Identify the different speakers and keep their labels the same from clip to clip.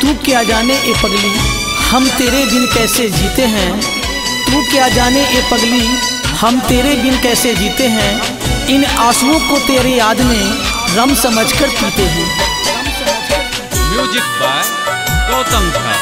Speaker 1: तू क्या जाने ए पगली हम तेरे बिन कैसे जीते हैं तू क्या जाने ए पगली हम तेरे बिन कैसे जीते हैं इन आंसुओं को तेरे याद में रम समझकर पीते हैं
Speaker 2: म्यूजिक बाय गौतम झा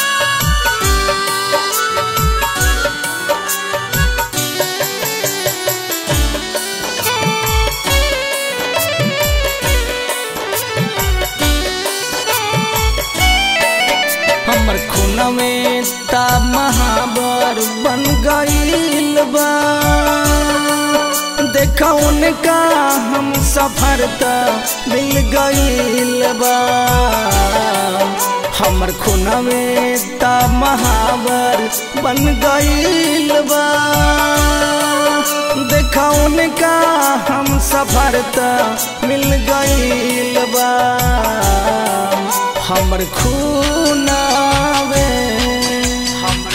Speaker 1: हमर खून में ता महाबर बन गईल बा देखा उनका हम सफर त मिल गईल बा हमर खून में ता महाबर बन गईल बा देखा उनका हम सफर त मिल गईल बा हमर खूनावे हमर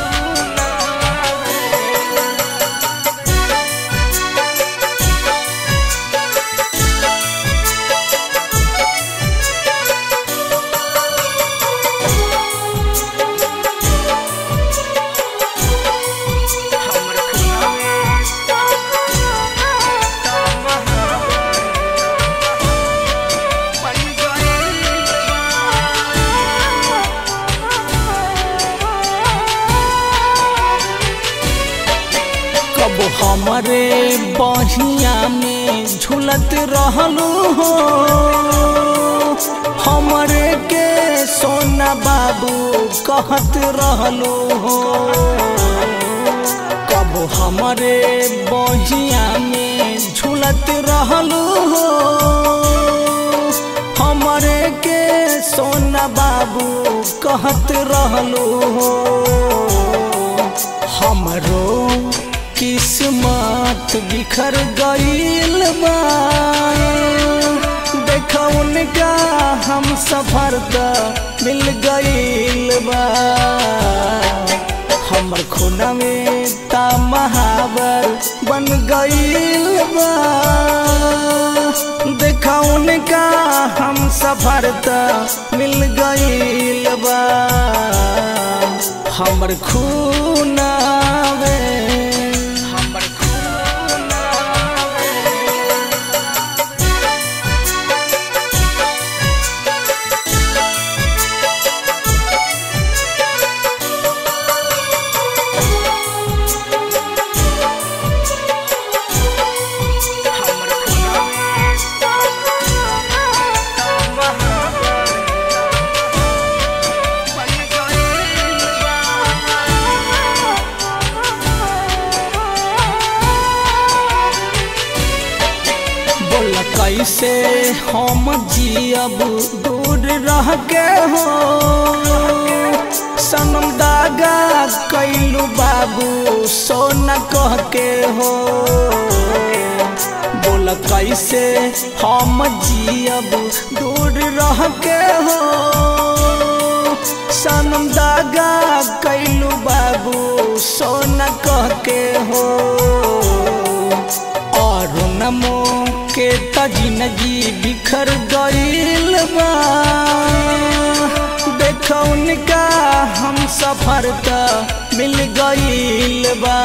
Speaker 1: कब हमरे बहिया में झूलत रहलू हो हमरे के सोना बाबू कहत रहलू हो कब हमरे बहिया में झूलत रहलू हो हमरे के सोना बाबू कहत रहलू हो हमरो किस्मत बिखर गईल बा देखा उनका हम सफर त मिल गईल बा हमर खून में ता महावर बन गईल बा देखा उनका हम सफर त मिल गईल बा हमर खूनावे हमर खूनावे हमर बोल कैसे हम जियब दूर रह के हो सनम दागा कैलू बाबू सोना कह के हो बोल कैसे हम जियब दूर रह के हो सनम दागा कैलू बाबू सोना कह के हो और नमो के तजिनगी बिखर गईल बा देख उनका हम सफर त मिल गईल बा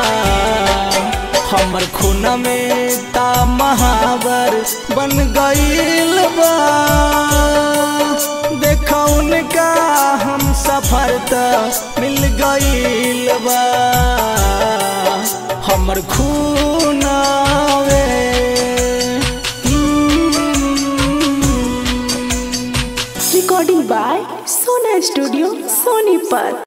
Speaker 1: हमर खून में ता महावर बन गईल बा देख उनका हम सफर त मिल गईल बा हमर खूनावे
Speaker 3: Recording by Sona Studio, Sonipat.